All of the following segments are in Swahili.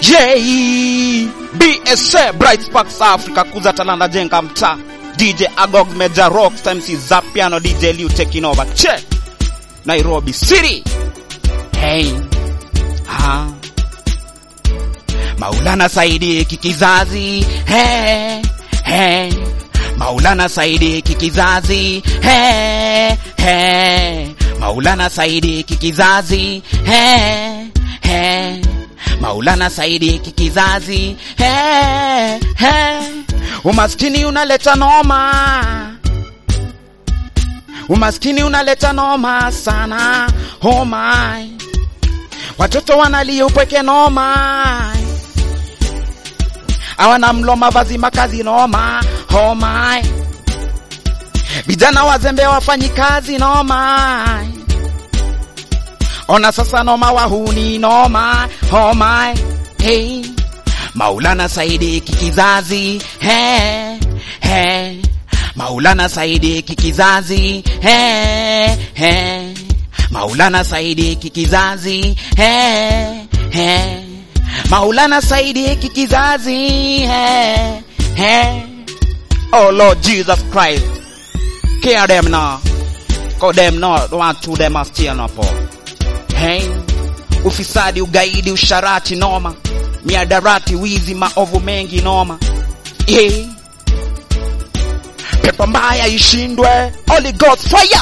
J BSA Bright Sparks Africa kuza talanta jenga mtaa DJ Agog Major Rocks MC Zapiano DJ Liu taking over che Nairobi City hey ha Maulana Saidi kikizazi hey hey Maulana Saidi kikizazi hey hey Maulana Saidi kikizazi hey hey Maulana Saidi kikizazi hey, hey. Umaskini unaleta noma, umaskini unaleta noma sana. Oh my, watoto wanalia upweke noma, hawana mlo, mavazi, makazi noma. Oh my, vijana wazembe wafanyi kazi noma. Ona sasa noma wahuni noma oh my hey Maulana Saidi kikizazi hey hey Maulana Saidi kikizazi hey hey Maulana Saidi kikizazi hey hey Maulana Saidi kikizazi hey hey Oh Lord Jesus Christ care them now cause them not want to them are still not poor Hey, ufisadi, ugaidi, usharati noma, miadarati, wizi, maovu mengi noma. Hey, pepo mbaya ishindwe, Holy Ghost fire.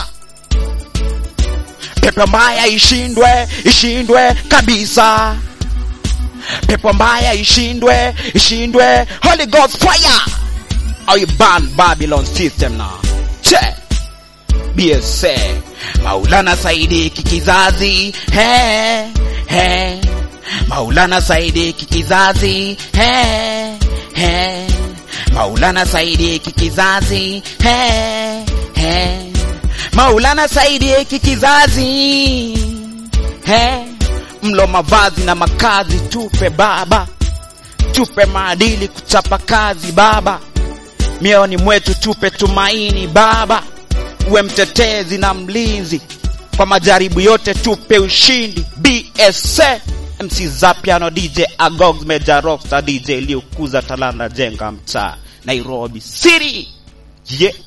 Pepo mbaya ishindwe, ishindwe kabisa. Pepo mbaya ishindwe, ishindwe, Holy Ghost fire. Are you ban Babylon system now? Check. BSA Maulana Saidi kikizazi he he Maulana Saidi kikizazi he he Maulana Saidi kikizazi he he Maulana Saidi kikizazi he mlo mavazi na makazi tupe baba tupe maadili kuchapa kazi baba mioni mwetu tupe tumaini baba uwe mtetezi na mlinzi kwa majaribu yote, tupe ushindi. BSA MC Zapiano DJ Agogs Major Rockstar DJ Liu kuza talanta jenga mtaa Nairobi City yeah.